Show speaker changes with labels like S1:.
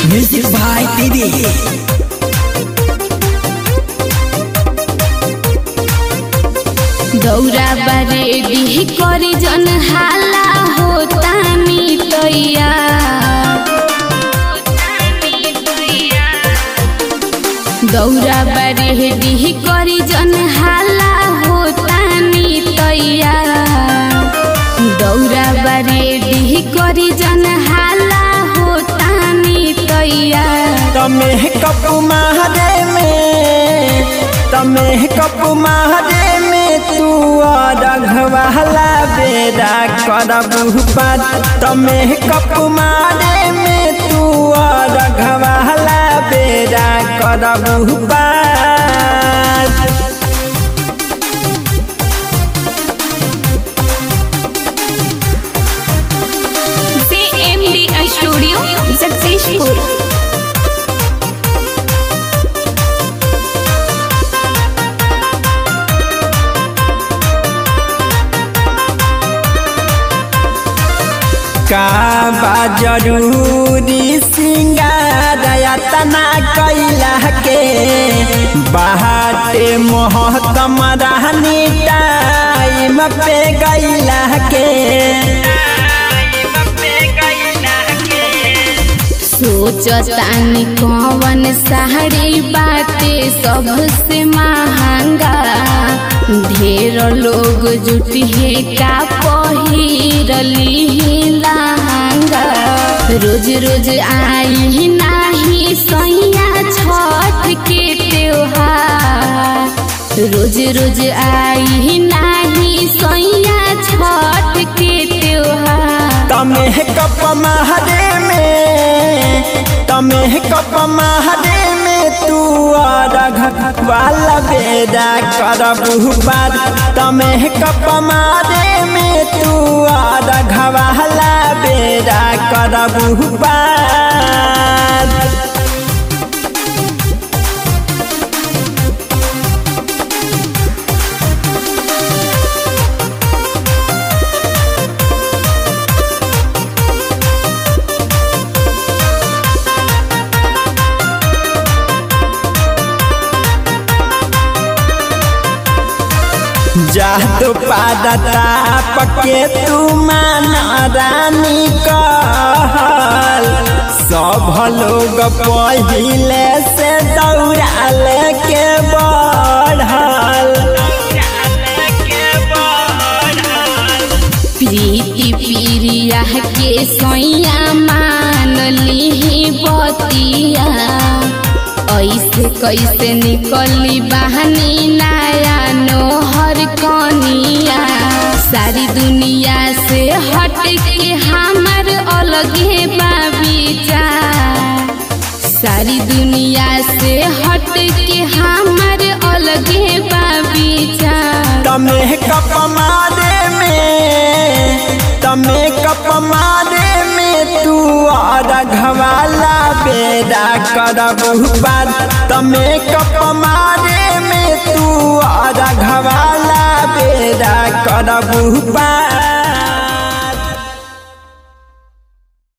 S1: Music by Didi.
S2: दौरा बारे बिही करी जन हाला होता तैया दौरा बारे बिही करी जन हाला होता तैया दौरा बारे बिही करी जन हाला होता तैया
S1: तमे कप महारे में तमे कप महारे में तू रघवाला बेरा करबू पार तमे कप मारे में तू रघवाला बेरा करबू पार
S2: CMD स्टूडियो सक्सेसफुल
S1: का बा जरूरी सिंगार तना कैला के बाटे मोहतम रहनी टाइम पे गैला के
S2: सोचतानी कौन साड़ी बाटे सबसे महंगा ढेर लोग जुटी है का पहिरली लहंगा रोज रोज आई नाही सैया छठ के त्योहार रोज रोज आई नाही सैया छठ के त्योहार
S1: तमे कप महारे में तमे कप महारे में तू रघ वाला बेदा करबू बार तमे कप मारे में तू रघ वाला बेदा करबू बार जादू पादता पके तू माना रानी कहल सब लोग पहिले से दौड़ाल के बढ़ल
S2: प्रीति प्रिया के सैया मान ली बतिया ऐसे कैसे निकली बहनी नया नोहर कनिया सारी दुनिया से हट के हमर अलगे बाबीचार सारी दुनिया से हट के हमर अलगे बाबीचार
S1: तमे कप मारे में तमे कप मारे में तू रघवाला बेदा करबू बार तमे कप मारे में तू रघवाला बेदा करबू बार